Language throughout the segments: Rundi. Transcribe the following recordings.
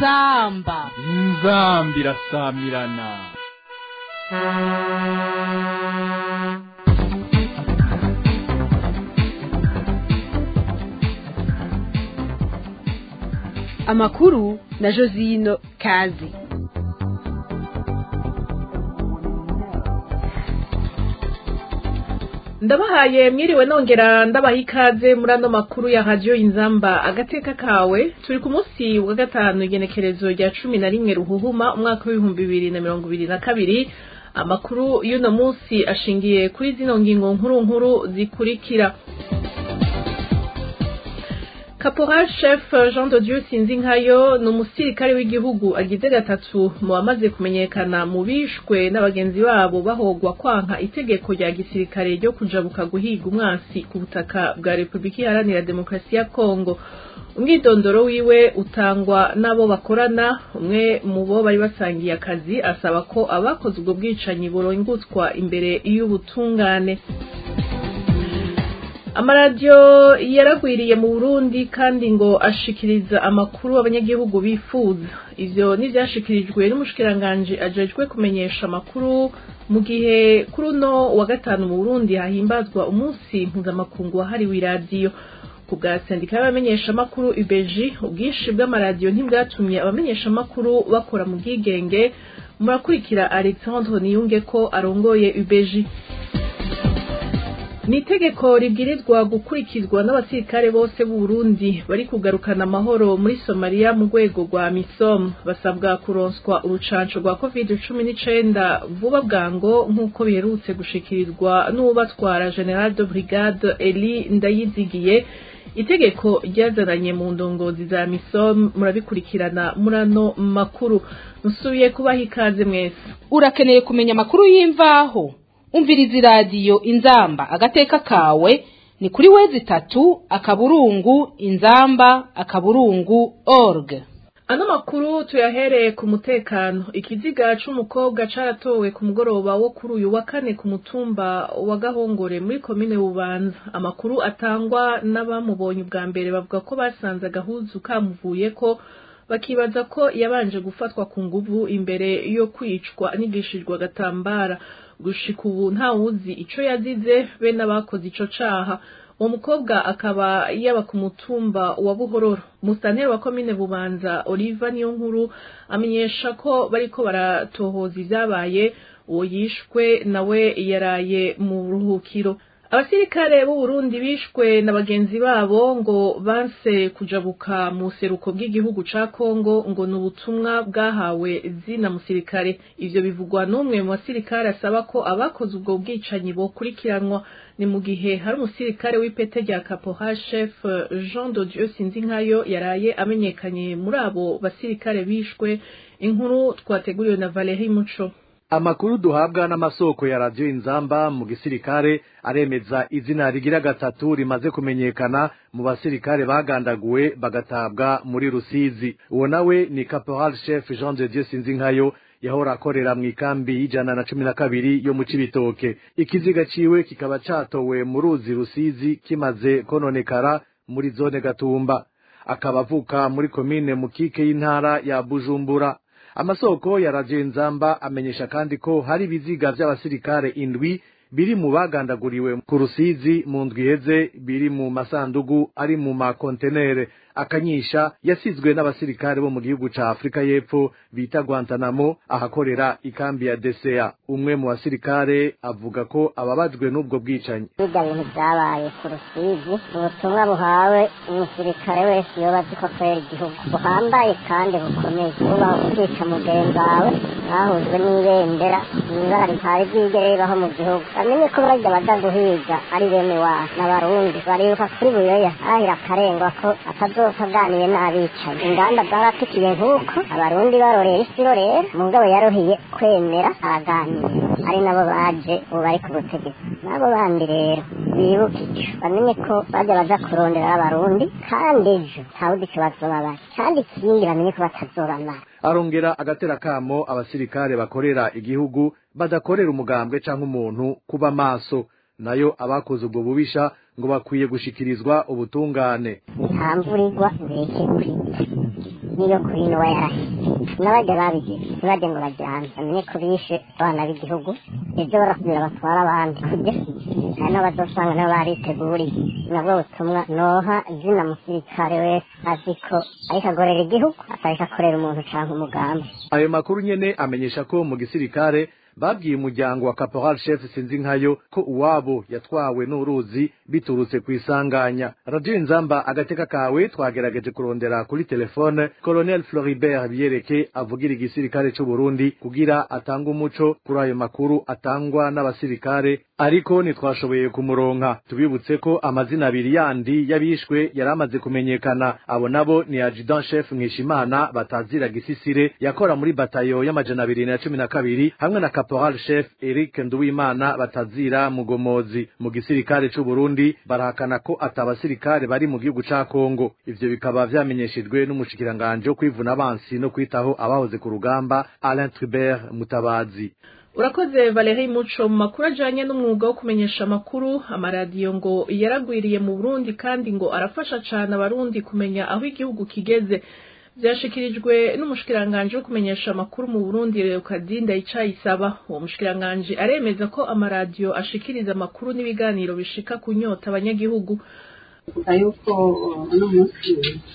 inzamba inzamba irasamirana amakuru na josino kazi ndabahaye mwiriwe nongera ndabaha ikaze muri ano makuru ya radiyo inzamba agateka kawe turi ku munsi wa gatanu igenekerezo rya cumi na rimwe ruhuhuma umwaka w'ibihumbi bibiri na mirongo ibiri na kabiri amakuru y'uno munsi ashingiye kuri zino ngingo nkuru nkuru zikurikira Caporal Chef Jean de Dieu Sinzinkayo ni umusirikare w'igihugu agize gatatu mu bamaze kumenyekana mu bishwe n'abagenzi babo bahogwa kwanka itegeko rya gisirikare ryo kujabuka guhiga umwansi ku butaka bwa Repubulika Iharanira Demokarasi ya Kongo umwidondoro wiwe utangwa n'abo bakorana umwe mu bo bari basangiye akazi asaba ko abakoze ubwo bwicanyi burongotswa imbere y'ubutungane amaradiyo yaragwiriye mu burundi kandi ngo ashikiriza amakuru abanyagihugu bifuza ivyo n'ivyashikirijwe n'umushikiranganji ajejwe kumenyesha amakuru mu gihe kuri uno wa gatanu mu burundi hahimbazwa umunsi mpuzamakungu wahariwe iradiyo ku bwa sendika y'abamenyeshamakuru ubeji ubwinshi bw'amaradiyo ntibwatumye abamenyeshamakuru bakora mu bwigenge murakurikira alexandre niyunge ko arongoye ubeji ni itegeko ribwirizwa gukurikizwa n'abasirikare bose b'u Burundi bari kugarukana amahoro muri Somalia mu rwego rwa MISOM basabwa kuronswa urucanco rwa covid cumi n'icenda vuba bwango nk'uko biherutse gushikirizwa n'ubatwara General de Brigade Eli Ndayizigiye itegeko ryazananye mu ndongozi za MISOM murabikurikirana muri ano makuru musubiye kubaha ikaze mwese urakeneye kumenya amakuru y'imvaho umviriza iradiyo inzamba agateka kawe ni kuri wezi itatu akaburungu inzamba akaburungu org ano makuru tuyahereye ku mutekano ikiziga c'umukobwa caratowe ku mugoroba wo kuri uyu wa kane ku mutumba wa gahongore muri komine bubanza amakuru atangwa n'abamubonye ubwa mbere bavuga ko basanze agahuzu kamuvuyeko bakibaza ko yabanje gufatwa ku nguvu imbere yo kwicwa anigishijwe agatambara gushika ubu ntawuzi ico yazize be n'abakoze ico caha uwo mukobwa akaba yaba ku mutumba wa buhororo musanteri wa komine bubanza oliva niyo nkuru amenyesha ko bariko baratohoza ivyabaye uwo yishwe nawe yaraye mu buruhukiro abasirikare b'u Burundi bishwe na bagenzi babo ngo banse kujabuka mu seruko bw'igihugu ca Kongo ngo ni ubutumwa bwahawe zina musirikare ivyo bivugwa n'umwe mu basirikare asaba ko abakoze ubwo bwicanyi bokurikiranwa ni mu gihe hari umusirikare w'ipete rya Caporal Chef Jean de Dieu Sinzinkayo yaraye amenyekanye muri abo basirikare bishwe inkuru twateguriwe na Valerie Muco amakuru duhabwa n'amasoko ya radiyo inzamba mu gisirikare aremeza izina rigira gatatu rimaze kumenyekana mu basirikare bagandaguwe bagatabwa muri rusizi uwo nawe ni caporal chef jean de dieu sinzinkayo yahora akorera mu ikambi y'ijana na cumi na kabiri yo mu cibitoke ikiziga ciwe kikaba catowe mu ruzi rusizi kimaze kononekara muri zone gatumba akaba avuka muri komine mukike y'intara ya bujumbura amasoko ya radiyo inzamba amenyesha kandi ko hari ibiziga vy'abasirikare indwi biri mu bagandaguriwe ku rusizi mu ndwi iheze biri mu masandugu ari mu makontenere akanyisha yasizwe n'abasirikare bo mu gihugu ca afurika y'epfo bita guantanamo ahakorera ikambi ya desea umwe mu basirikare avuga ko ababajwe n'ubwo bwicanyi bijya bintu byabaye ku rusizi ubutumwa buhawe umusirikare wese yoba azi ko akorera igihugu buhambaye kandi bukomeye kuba ukwica mugenzi wawe mwahujwe n'ibendera ibara ritari bwigere ribaho mu gihugu bamenye ko barajya baja guhiga ari bene wabo n'abarundi baribuka kuri buyoya arahira akarengwa ko atazopfa aganiye n'abicaye inganda zaratikiye nk'uko abarundi barorera isi rorera mugabo yaruhiye kwemera araganira ari nabo baje ubu bari ku butegetsi nabo bandi rero bibuka ico bamenye ko baja baja kurondera abarundi kandi ejo ntawuzi ico bazobabara kandi ikindi bamenye ko batazobamara arongera agatera kamo abasirikare bakorera igihugu badakorera umugambwe canke umuntu kuba maso nayo abakoze ubwo bubisha ngo bakwiye gushikirizwa ubutungane nta mvura igwa bireke kwita n'iyo kuri nowa yarashe n'abajya babigize ntibajye ngo bajyane bamenye ko bishe abana b'igihugu ibyo barasubira batwara abandi kurya hari n'abazosanga nabo bariteguriye nabwo butumwa noha zina musirikare wese azi ko ariko agorera igihugu akareka akorera umuntu cyangwa umugambi ayo makuru nyene amenyesha ko mu gisirikare babwiye umuryango wa caporal chef sinzi nkayo ko uwabo yatwawe n'uruzi biturutse ku isanganya radio inzamba agateka kawe twagerageje kurondera kuri telefone colonel floribert biyereke avugira igisirikare c'u burundi kugira atanga umuco kuri ayo makuru atangwa n'abasirikare ariko ntitwashoboye kumuronka tubibutse ko amazina abiri yandi y'abishwe yari amaze kumenyekana abo nabo ni adjudant chef mwishimana batazira gisisire yakora muri batayo y'amajana abiri na cumi na kabiri hamwe na caporal chef eric nduwimana batazira mugomozi mu gisirikare c'u burundi barahakana ko atabasirikare bari mu gihugu ca kongo ivyo bikaba vyamenyeshejwe n'umushikiranganje wo kwivuna abansi no kwitaho abahoze ku rugamba alain tribert mutabazi urakoze Valerie Muco mu makuru ajanye n'umwuga wo kumenyesha amakuru amaradiyo ngo yaragwiriye mu Burundi kandi ngo arafasha cane abarundi kumenya aho igihugu kigeze vyashikirijwe n'umushikiranganje wo kumenyesha amakuru mu Burundi Leokadinda Icayisaba uwo mushikiranganje aremeza ko amaradiyo ashikiriza amakuru n'ibiganiro bishika kunyota abanyagihugu kuvuga yuko uno munsi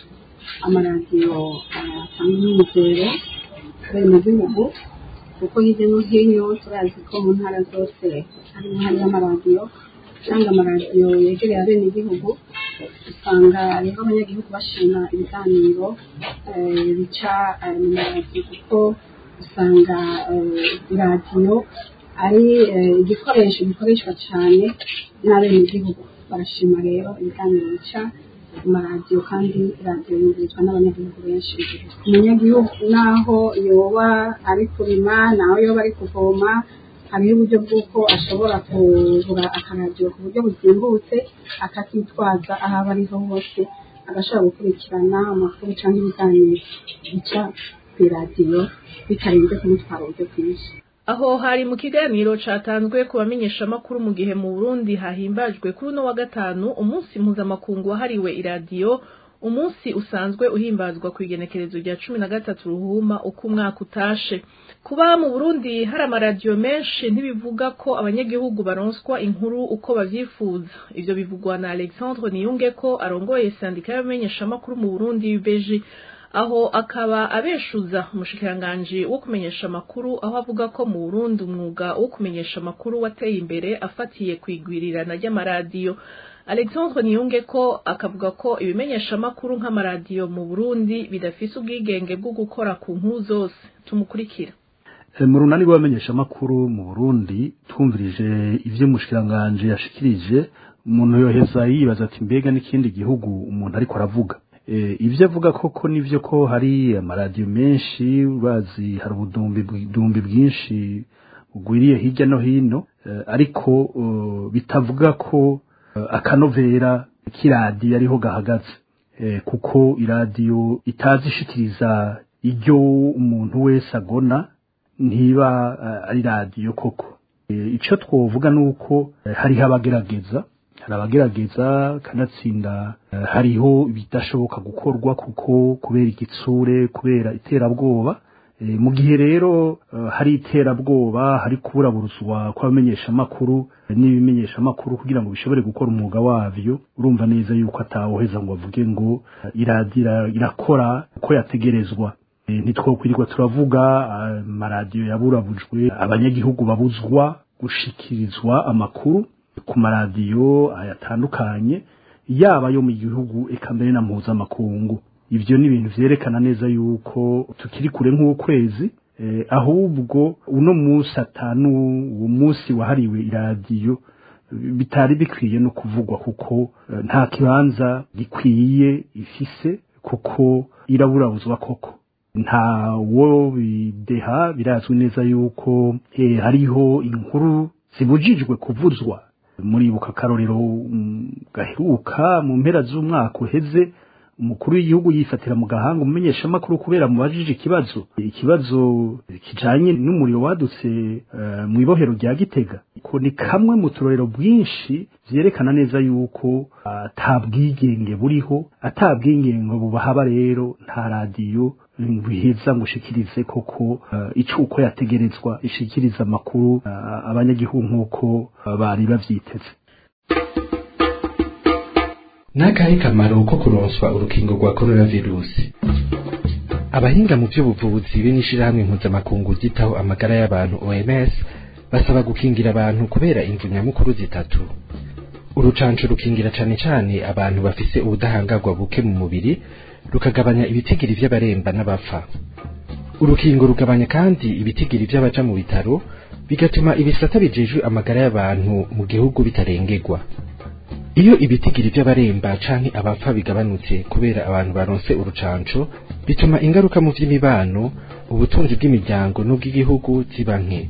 amaradiyo atanga umwizero kubera mu gihugu kuko hirya no hino turazi ko mu ntara zose harimo hariyo amaradiyo cyangwa amaradiyo yegereye abene igihugu usanga rero abanyagihugu bashima ibiganiro bica mu maradiyo kuko usanga iradiyo ari igikoresho gikoreshwa cyane n'abene igihugu barashima rero ibiganiro bica amaradiyo kandi radiyo yumvirizwa n'abanyagihugu benshi umunyagihugu naho yoba ari kurima naho yoba ari kuvoma hariho uburyo bw'uko ashobora kugura akaradiyo ku buryo buzimbutse akakitwaza aho aba ariho hose agashobora gukurikirana amakuru cyangwa ibiganiro bica ku iradiyo bitarinze kumutwara uburyo bwinshi aho hari mu kiganiro catanzwe ku bamenyeshamakuru mu gihe mu Burundi hahimbajwe kuri uno wa gatanu umunsi mpuzamakungu wahariwe iradiyo umunsi usanzwe uhimbazwa ku igenekerezo rya cumi na gatatu ruhuma uko umwaka utashe kuba mu Burundi hari amaradiyo menshi ntibivuga ko abanyagihugu baronswa inkuru uko bavyifuza ivyo bivugwa na Alexandre Niyunge ko arongoye sandika y'abamenyeshamakuru mu Burundi beji aho akaba abeshuza umushikiranganji wo kumenyesha amakuru aho avuga ko mu Burundi umwuga wo kumenyesha amakuru wateye imbere afatiye kwigwirirana ry'amaradiyo Alexandre Niyunge ko akavuga ko ibimenyesha amakuru nk'amaradiyo mu Burundi bidafise ubwigenge bwo gukora ku nkuru zose tumukurikira mu runani rw'abamenyesha amakuru mu Burundi twumvirije ivyo umushikiranganje yashikirije umuntu yoheza yibaza ati mbega n'ikindi gihugu umuntu ariko aravuga ibyo avuga koko nivyo ko hari amaradiyo menshi bazi hari ubudumbi bwinshi bugwiriye hirya no hino ariko bitavuga ko akanovera k'iradiyo ariho gahagaze kuko iradiyo itazi ishikiriza iryo umuntu wese agona ntiba ari radiyo koko icyo twovuga ni uko hariho abagerageza hari abagerageza kanatsinda hariho ibidashoboka gukorwa kuko kubera igitsure kubera iterabwoba mu gihe rero hari iterabwoba hari kuburaburuzwa kw'abamenyeshamakuru n'ibimenyeshamakuru kugira ngo bishobore gukora umwuga wabyo urumva neza yuko atawoheza ngo bavuge ngo iradira irakora uko yategerezwa ntitwokwirirwa turavuga amaradiyo yaburabujwe abanyagihugu babuzwa gushikirizwa amakuru ku maradiyo ayatandukanye yaba yo mu gihugu eka mbere na mpuzamakungu ibyo ni ibintu vyerekana neza yuko tukiri kure nk'ukwezi eh, ahubwo uno munsi atanu uwo munsi wahariwe iradiyo bitari bikwiye no kuvugwa kuko eh, nta kibanza gikwiye ifise kuko iraburabuzwa koko nta wo bideha birazwi neza yuko eh, hariho inkuru zibujijwe kuvuzwa muribuka akarorero gaheruka mu mpera z'umwaka uheze umukuru w'igihugu yifatira mu gahanga umumenyesha amakuru kubera mubajije ikibazo ikibazo kijanye n'umuriro wadutse uh, mu ibohero rya Gitega ko ni kamwe mu turorero bwinshi vyerekana neza yuko ata bwigenge buriho ata bwigenge bubahaba rero nta radiyo biheza ngo ushikirize koko uh, icuko yategerezwa ishikiriza amakuru uh, abanyagihugu nk'uko uh, bari bavyiteze n'akahe kamaro ko kuronswa urukingo rwa coronavirusi abahinga mu by'ubuvuzi be n'ishirahamwe mpuzamakungu ryitaho amagara y'abantu OMS basaba gukingira abantu kubera imvu nyamukuru zitatu urucanco rukingira cane cane abantu bafise ubudahangarwa buke mu mubiri rukagabanya ibitigiri vy'abaremba n'abapfa urukingo rugabanya kandi ibitigiri vy'abaja mu bitaro bigatuma ibisata bijejwe amagara y'abantu mu gihugu bitarengerwa iyo ibitigiri by'abaremba canke abapfa bigabanutse kubera abantu baronse urucanco bituma ingaruka mu vy'imibano ubutunzi bw'imiryango n'ubw'igihugu ziba nke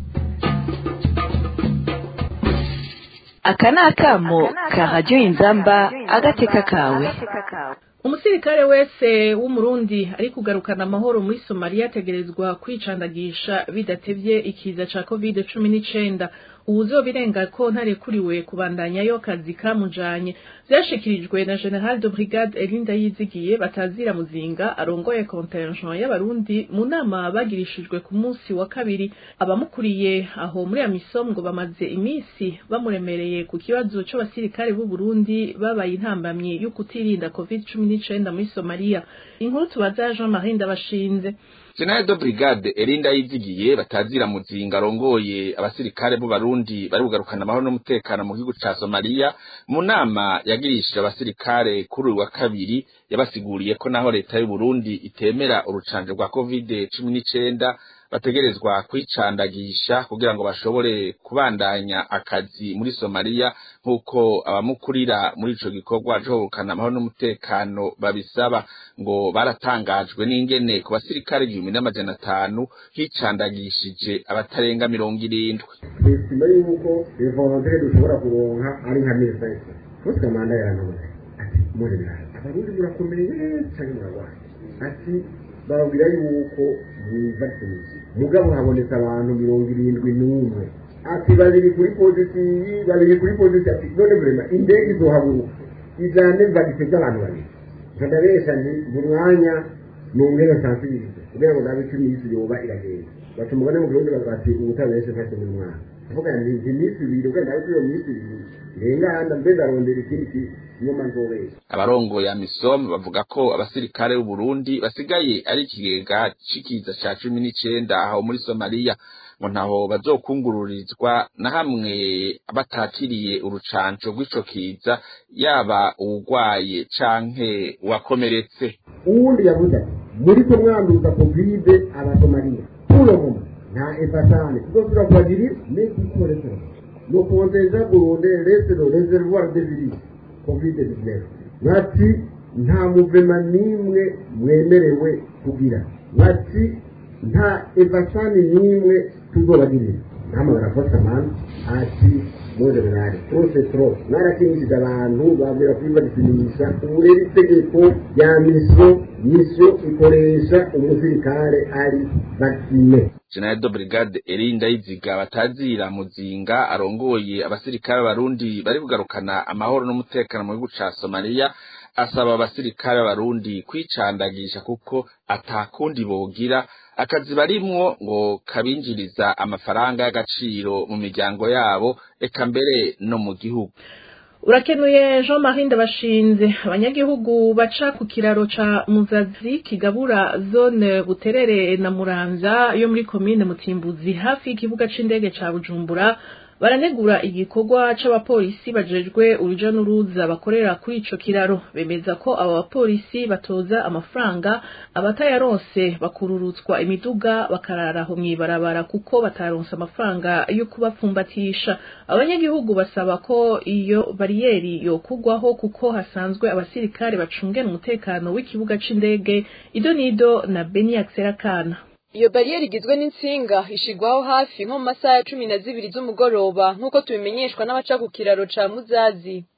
aka ni akamo ka radiyo inzamba agateka kawe umusirikare wese w'umurundi ari kugarukana amahoro muri somaliya ategerezwa kwicandagisha bidatevye ikiza ca covid cumi n'icenda uwuzobirenga ko ntarekuriwe kubandanyayo akazi kamujanye vyashikirijwe na general de brigade elinda yizigiye batazira muzinga arongoye contingent y'abarundi mu nama bagirishijwe ku munsi wa kabiri abamukuriye aho muri amisom ngo bamaze imisi bamuremereye ku kibazo c'abasirikare b'u Burundi babaye intambamyi yo kutirinda covid cumi n'icenda muri somaliya inkuru tubaza jean marie ndabashinze General de Brigade Erinda yizigiye batazira muzinga arongoye abasirikare b'u Barundi bari kugarukana amahoro n'umutekano mu gihugu ca Somalia mu nama yagirishije abasirikare kuri uyu wa kabiri yabasiguriye ko naho leta y'u Burundi itemera urucanje rwa COVID-19 bategerezwa kwicandagisha kugira ngo bashobore kubandanya akazi muri Somalia nk'uko abamukurira muri ico gikorwa co gukana amahoro n'umutekano babisaba ngo baratangajwe n'ingene ku basirikare igihumbi n'amajana atanu hicandagishije abatarenga mirongo irindwi twesima yuko involontere dushobora kuronka ari nka meza yose fose kamanda yarantuze ati muri birayi abarundi murakomeye canke muragwaye ati bababwira yuko mwivakinisha mugabo habonetse abantu mirongo irindwi n'umwe ati babiri kuri pozitivi babiri kuri pozitivi ati none vrema indege izohaguruka ijane mvagise by'abantu babiri nkadabesha nti mu mwanya nongere sansibirize kugira ngo ndabe icyo iminsi yoba iragenda baca umugani mu kirundi bati ubutabeshe ntacyo mu mwana avuga nti nti iminsi ibiri ubwo ndabe ko iyo minsi ibiri irengana mbe ndarondera ikindi nyuma nzobesha abarongoye amisom bavuga ko abasirikare b'u Burundi basigaye ari ikigega c'ikiza ca cumi n'icenda aho muri Somalia ngo ntaho bazokungururizwa na hamwe batakiriye urucanco rw'ico kiza yaba uwugwaye canke uwakomeretse uwundi yavuze ati muri ko mwanduza kovide abasomaliya uno muma nta efatane tuzosubira kubagirira n'igikoresho no konteja burunde reste le reservoir de virus kovide 19 bati nta muvema n'imwe mwemerewe kugira bati nta evasani n'imwe tuzobagirira namwe barafata mani ati muze binari trose tro mwarakinishije abantu babwira kwibagisimisha ubu rero itegeko rya misiyo misiyo ikoresha umusirikare ari vakine General de Brigade Erinda Iziga batazira muzinga arongoye abasirikare barundi bari kugarukana amahoro n'umutekano mu gihugu ca Somalia asaba abasirikare barundi kwicandagisha kuko atakundi bogira akazi barimwo ngo kabinjiriza amafaranga y'agaciro mu miryango yabo eka mbere no mu gihugu urakenuye jean marie ndabashinze abanyagihugu baca ku kiraro ca muzazi kigabura zone buterere na muramvya yo muri komine mutimbuzi hafi y'ikibuga c'indege ca bujumbura baranegura igikorwa c'abapolisi bajejwe uruja n'uruza bakorera kuri ico kiraro bemeza ko abo bapolisi batoza amafaranga abatayaronse bakururutswa imiduga bakarara aho mw'ibarabara kuko bataronse amafaranga yo kubapfumbatisha abanyagihugu basaba ko iyo bariyeri yokugwaho kuko hasanzwe abasirikare bacungera umutekano w'ikibuga c'indege ido nido na beni akserakana iyo bariyeri igizwe n'insinga ishigwaho hafi nko mu masaha ya cumi na zibiri z'umugoroba nk'uko tubimenyeshwa n'abaca ku kiraro ca muzazi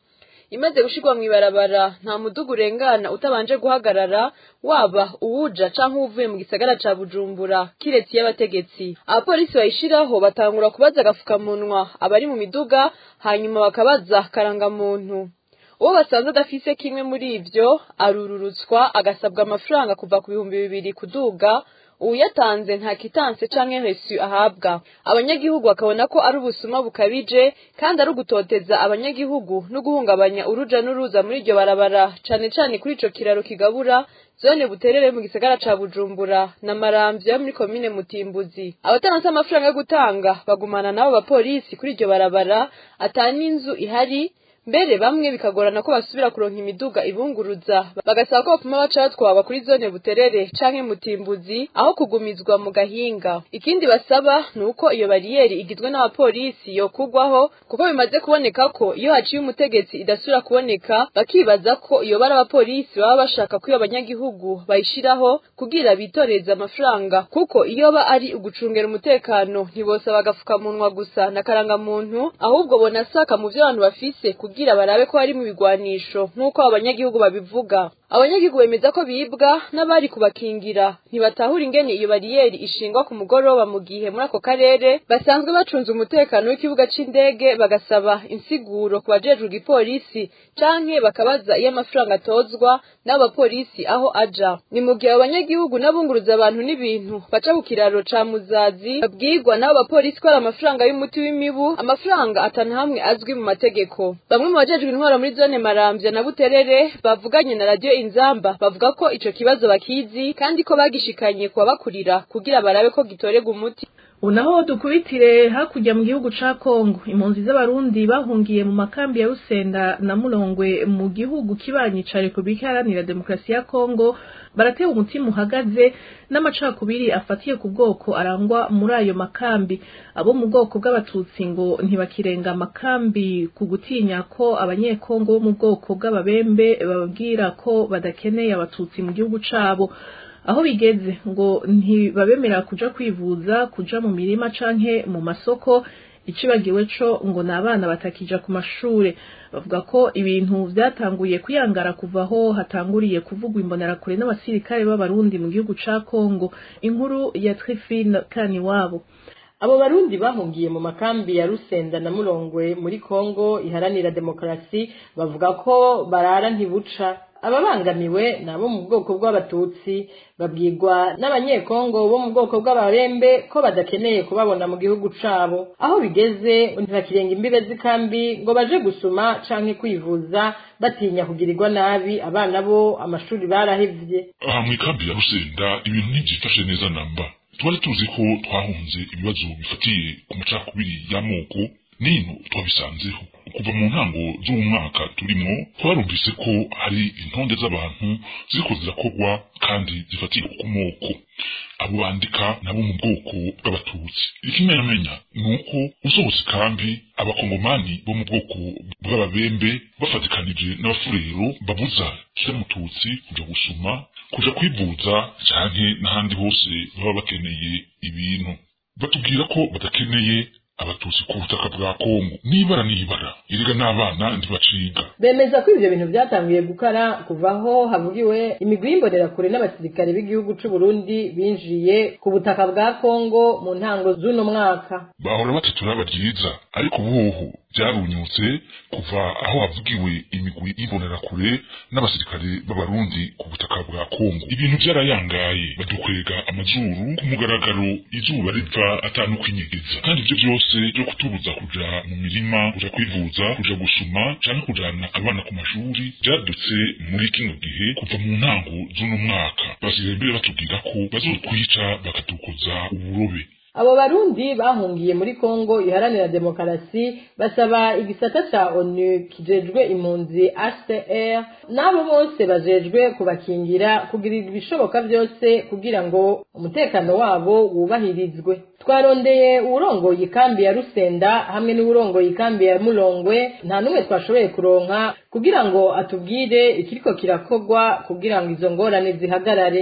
imaze gushirwa mu ibarabara nta muduga urengana utabanje guhagarara waba uwuja canke uwuvuye mu gisagara ca bujumbura kiretse y'abategetsi abapolisi bayishiraho batangura kubaza agafukamunwa abari mu miduga hanyuma bakabaza karangamuntu uwo basanze adafise kimwe muri ivyo arururutswa agasabwa amafaranga kuva ku bihumbi bibiri kuduga uyatanze nta kitanse canke resu ahabwa abanyagihugu bakabona ko ari ubusuma bukabije kandi ari ugutoteza abanyagihugu no guhungabanya uruja n'uruza muri iryo barabara cane cane kuri ico kiraro kigabura zone buterere mu gisagara ca bujumbura na maramvya muri komine mutimbuzi abatanze amafaranga yo gutanga bagumana n'abo bapolisi kuri iryo barabara ata n'inzu ihari mbere bamwe bikagorana ko basubira kuronka imiduga ibunguruza bagasaba ko bapfuma baca batwaba kuri zone buterere canke mutimbuzi aho kugumizwa mu gahinga ikindi basaba ni uko iyo bariyeri igizwe n'abapolisi yokugwaho kuko bimaze kuboneka ko iyo haciye umutegetsi idasubira kuboneka bakibaza ko iyo bari abapolisi baba bashaka ko iyo abanyagihugu bayishiraho kugira bitoreze amafaranga kuko iyo ba ari ugucungera umutekano ntibosaba agafukamunwa gusa na karangamuntu ahubwo bonasaka mu vyo abantu bafise kugira barabe ko hari mu bigwanisho nk'uko abanyagihugu babivuga abanyagihugu bemeza ko bibwa n'abari kubakingira ntibatahura ingene iyo bariyeri ishingwa ku mugoroba mu gihe muri ako karere basanzwe bacunze umutekano w'ikibuga c'indege bagasaba insiguro ku bajejwe igipolisi canke bakabaza iyo amafaranga atozwa n'abo bapolisi aho aja ni mu gihe abanyagihugu n'abunguruza abantu n'ibintu baca ku kiraro ca muzazi babwirwa n'abo bapolisi ko ari amafaranga y'umuti w'imibu amafaranga atanu hamwe azwi mu mategeko bamwe mu bajejwe intwaro muri zone maramvya na buterere bavuganye na radiyo inzamba bavuga ko ico kibazo bakizi kandi ko bagishikanye kubabakurira kugira barabe ko gitorega umuti unaho dukubitire hakurya mu gihugu ca Kongo impunzi z'abarundi bahungiye mu makambi ya Rusenda na Mulongwe mu gihugu kibanyi ca Republika Iharanira Demokarasi ya Kongo baratewe umutima uhagaze n'amacakubiri afatiye ku bwoko arangwa muri ayo makambi abo mu bwoko bw'abatutsi ngo ntibakirenga amakambi ku gutinya ko abanyekongo bo mu bwoko bw'ababembe bababwira ko badakeneye abatutsi mu gihugu cabo aho bigeze ngo ntibabemera kuja kwivuza kuja mu mirima canke mu masoko icibagiwe co ngo ni abana batakija ku mashure bavuga ko ibintu vyatanguye kwiyangara kuva aho hatanguriye kuvugwa imbonerakure n'abasirikare b'abarundi mu gihugu ca Kongo inkuru ya Trifine Kaniwabo abo barundi bahungiye mu makambi ya Rusenda na Mulongwe muri Kongo iharanira demokarasi bavuga ko barara ntibuca ababangamiwe ni abo mu bwoko bw'abatutsi babwirwa n'abanyekongo bo mu bwoko bw'abarembe ko badakeneye kubabona mu gihugu cabo aho bigeze ntibakirenga imbibe z'ikambi ngo baje gusuma canke kwivuza batinya kugirirwa nabi abana bo amashuri barahevye aha mu ikambi ya rusenda ibintu ntivyifashe neza namba twari tuzi ko twahunze ibibazo bifatiye ku macakubiri y'amoko nino twabisanzeho kuva mu ntango z'uwo mwaka turimo twarumvise ko hari intonde z'abantu ziriko zirakorwa kandi zifatiye ku moko abo bandika nabo mu bwoko bw'abatutsi ikimenyamenya ni uko usohotse kandi abakongomani bo mu bwoko bw'ababembe bafatikanije n'abafurero babuza kiramututsi kuja gusuma kuja kwivuza canke n'ahandi hose baba bakeneye ibintu batubwira ko badakeneye abatutsi ku butaka bwa kongo nibara nibara erega n'abana ntibaciga bemeza ko ivyo bintu vyatanguye gukara kuva aho havugiwe imigwi y'imbonerakure n'abasirikare b'igihugu c'u Burundi binjiye ku butaka bwa Kongo mu ntango z'uno mwaka bahora bataturaba ryiza ariko ubuhu byarunyutse kuva aho havugiwe imigwi y'imbonerakure n'abasirikare b'abarundi ku butaka bwa Kongo ibintu byarayangaye badukwega amazuru ku mugaragaro izuba riva atanukinyegeza kandi ivyo byose byo kutubuza kuja mu mirima kuja kwivuza kuja gusuma canke kujana abana ku mashuri byadutse muri kino gihe kuva mu ntango z'uno mwaka basigaye mbere batubwira ko bazotwica bakatukoza uburobe abo barundi bahungiye muri Kongo iharanira demokarasi basaba igisata ca ONU kijejwe impunzi HCR nabo bose bajejwe kubakingira kugira ibishoboka byose kugira ngo umutekano wabo wubahirizwe twarondeye uwurongoye ikambi ya Rusenda hamwe n'uwurongoye ikambi ya Mulongwe nta numwe twashoboye kuronka kugira ngo atubwire ikiriko kirakogwa kugira ngo izo ngorane zihagarare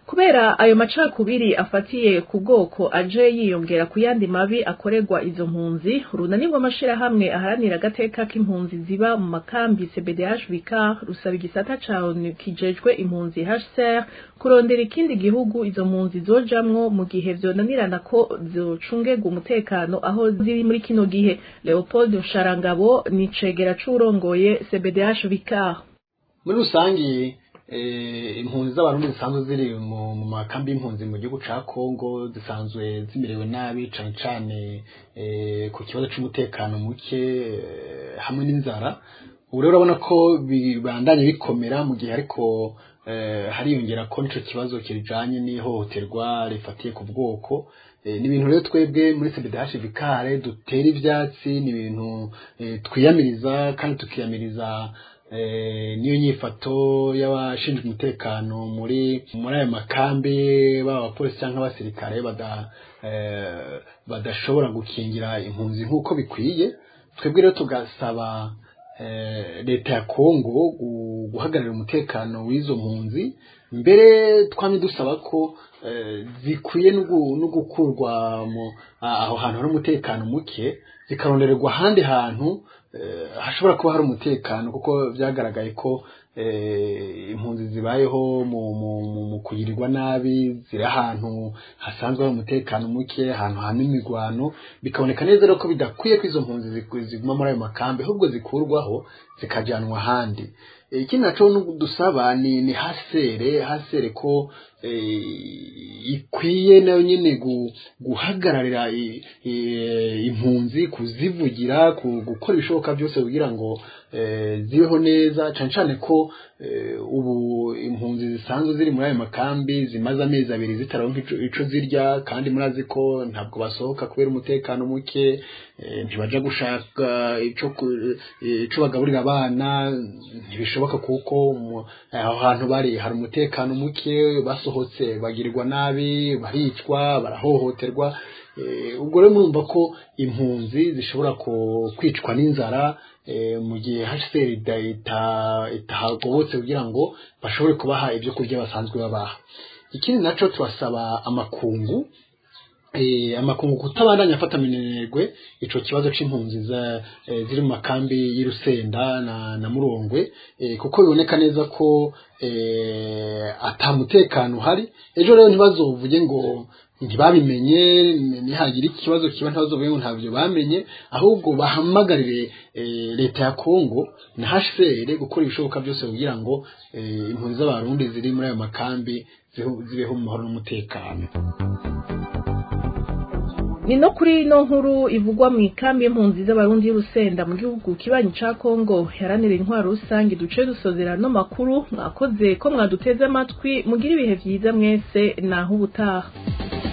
kubera ayo macakubiri afatiye ku bwoko aje yiyongera ku yandi mabi akorerwa izo mpunzi urunani rw'amashirahamwe aharanira agateka k'impunzi ziba mu makambi CBDH Vicar rusaba igisata ca ONU kijejwe impunzi HCR kurondera ikindi gihugu izo mpunzi zojamwo mu gihe vyonanirana ko zocungegwa umutekano aho ziri muri kino gihe Leopold Nsharangabo ni cegera c'urongoye CBDH Vicar muri rusangi impunzi z'abarundi zisanzwe ziri mu makambi y'impunzi mu gihugu ca Kongo zisanzwe zimerewe nabi cane cane ku kibazo c'umutekano muke hamwe n'inzara ubu rero urabona ko bibandanye bikomera mu gihe ariko hariyongera ko nico kibazo kijanye n'ihohoterwa rifatiye ku bwoko ni ibintu rero twebwe muri CBDH Vikare dutera ivyatsi ni ibintu twiyamiriza kandi tukiyamiriza niyo nyifato y'abashinzwe umutekano muri muri ayo makambi baba abapolisi cyangwa abasirikare badashobora gukingira impunzi nk'uko bikwiye twebwe rero tugasaba leta ya kongo guhagararira umutekano w'izo mpunzi mbere twamye dusaba ko zikwiye no gukurwa aho hantu hari umutekano muke zikarondererwa ahandi hantu hashobora kuba hari umutekano kuko byagaragaye ko impunzi zibayeho mu kugirirwa nabi ziri ahantu hasanzwe hari umutekano muke ahantu hana imigwano bikaboneka neza rero ko bidakwiye ko izo mpunzi ziguma muri ayo makambi ahubwo zikurwaho zikajyanwa ahandi ikindi naco dusaba ni ni hasere hasere ko ikwiye nayo nyene guhagararira impunzi kuzivugira gukora ibishoboka byose kugira ngo zibeho neza cane cane ko ubu impunzi zisanzwe ziri muri ayo makambi zimaze amezi abiri zitaronka ico zirya kandi murazi ko ntabwo basohoka kubera umutekano muke ntibaja gushaka ico bagaburira abana ntibishoboka kuko aho hantu bari hari umutekano muke basohotse bagirirwa nabi baricwa barahohoterwa ubwo rero murumva ko impunzi zishobora kwicwa n'inzara mu gihe HCR itahagobotse kugira ngo bashobore kubaha ibyo kurya basanzwe babaha ikindi naco tubasaba amakungu amakungu kutabandanya afata minenegwe ico kibazo c'impunzi ziri mu makambi y'Irusenda na, na Murongwe kuko biboneka neza ko ata mutekano uhari ejo rero ntibazovuge ngo ntibabimenye nihagira ikibazo kiba ntibazovuge ngo ntabyo bamenye ahubwo bahamagarire leta ya Kongo na HCR gukora ibishoboka byose kugira ngo impunzi z'abarundi ziri muri ayo makambi zibeho mu mahoro n'umutekano ni no kuri ino nkuru ivugwa mu ikambi y'impunzi z'abarundi y'urusenda mu gihugu kibanyi ca Kongo yaranira intwaro rusange duce dusozera no makuru mwakoze ko mwaduteze amatwi mugira ibihe vyiza mwese naho ubutaha